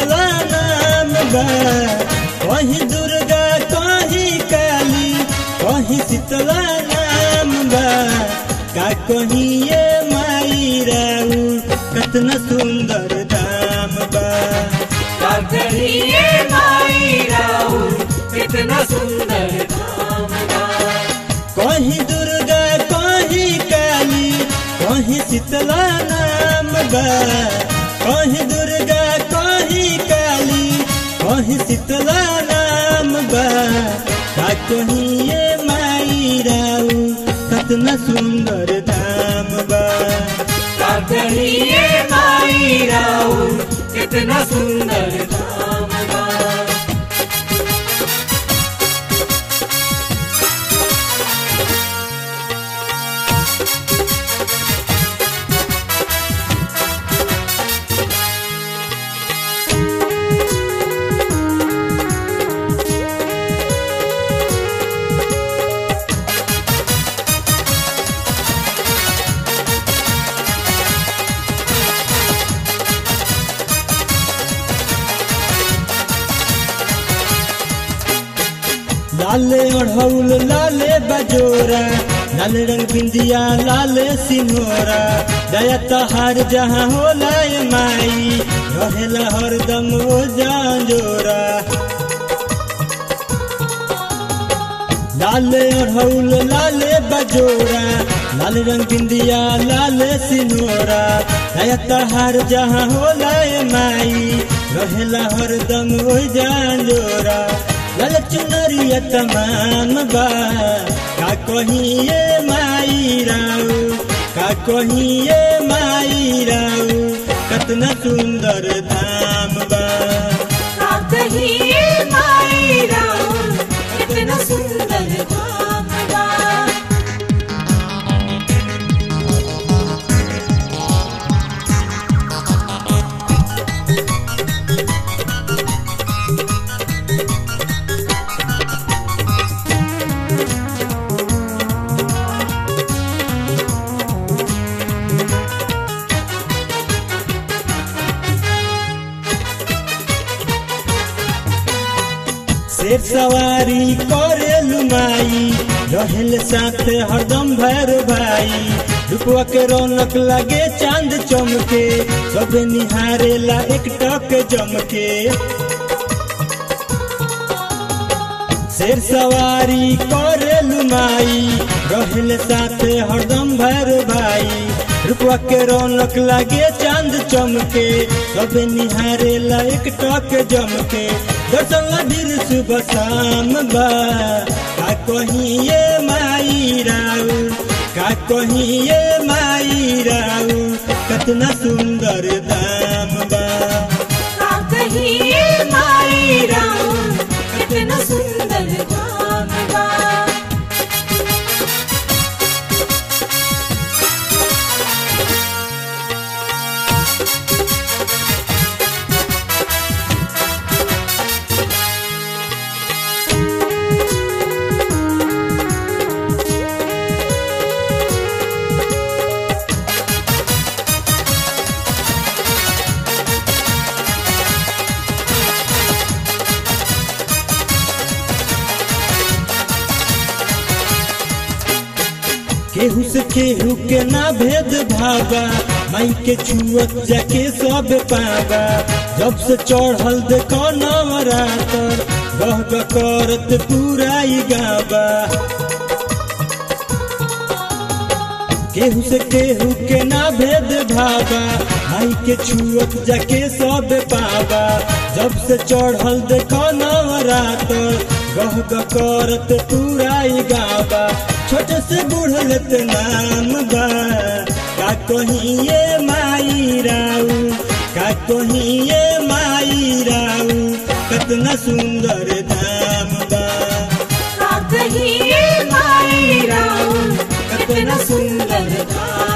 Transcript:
शीतला नाम बा कहीं दुर्गा कहीं काली कहीं शीतला नाम बा का कहीं ये माई राऊ कतना सुंदर धाम बा कहिए माई राऊ कितना सुंदर धाम बा कहीं दुर्गा कहीं काली कहीं शीतला नाम बा कहीं दुर्गा कहीं काली कहीं शीतला नाम बा का कहीं ये माई राऊ कतना सुंदर धाम बा कहिए माई राऊ कितना सुंदर धाम बा लाले ओढ़ौल लाले बजोरा लाल रंग बिंदिया लाले सिंहोरा दया तहार जहाँ होला ए माई रहेला हरदम ओ जांजोरा लाले ओढ़ौल लाले बजोरा लाल रंग बिंदिया लाले सिंहोरा दया तहार जहाँ होला ए माई रहेला हरदम ओ जांजोरा लाल चुनरिया तमाम बा का कहीं ये माई राऊ का कहीं ये माई राऊ कतना सुंदर धाम बा कहिए माई राऊ कितना सुंदर धाम बा शेर सवारी करे लुमाई रहेल साथ हरदम भैर भाई रुपवा के रौनक लगे चांद चमके सब निहारेला एक टक जमके शेर सवारी करे लुमाई रहेल साथ हरदम भैर भाई रुपवा के रौनक लगे चांद चमके सब निहारेला एक टक जमके दर्शन लभीर सुबह शाम बा का कहीं ये माई राऊ का कहीं ये माई राऊ कतना सुंदर दाम बा कहिए माई राऊ कितना सुंदर धाम बा केहू से केहू के ना भेद भावा माई के छुअत जाके सब पावा जब से चढ़ल देखो नवरातर गह गह करत पूरा ई गावा केहू से केहू के ना भेद भावा माई के छुअत जाके सब पावा जब से चढ़ल देखो नवरातर गह गह करत पूरा ई गावा छोटे से बूढ़लत नाम बा का कहीं ये माई राऊ का कहीं ये माई राऊ कतना सुंदर धाम बा कहिए माई राऊ कितना सुंदर धाम